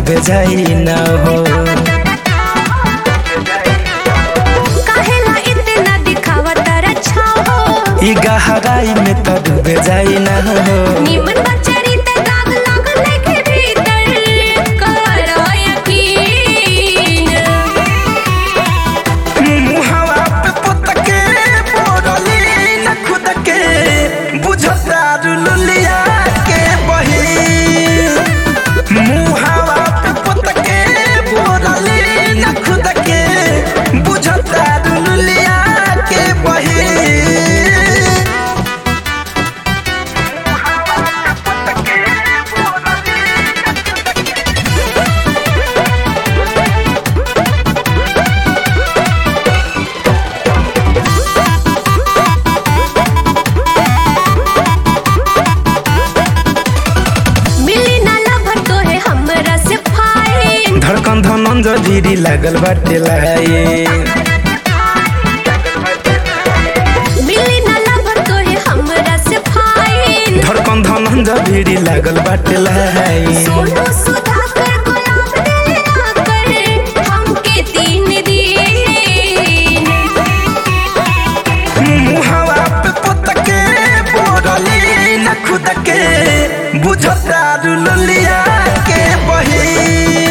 डूबे जाई ना हो काहेला इतना दिखावा तारा छाओ ई गहराई में तो डूबे जाई ना हो निमन बचरी त दाग लागल के भीतर करो यकीन मुहावा पे पुतके बोरली न खुद के बुझता रुलिया के बही मुहावा पे पुतके बोरली न खुद के बुझता रुलिया के बही मिली ना लभर तो है हमरा से फाइन धड़कन धनन जधीरी लागल बाटे लाए मिली ना लभर तो है हमरा से फाइन धड़कन धनन जधीरी लागल बाटे लाए सोनू सुधाकर गुलाब दिल आकर हमके तीन दिन मुहावा पे पुतके बोरली न खुद के बुझता रुलिया के बही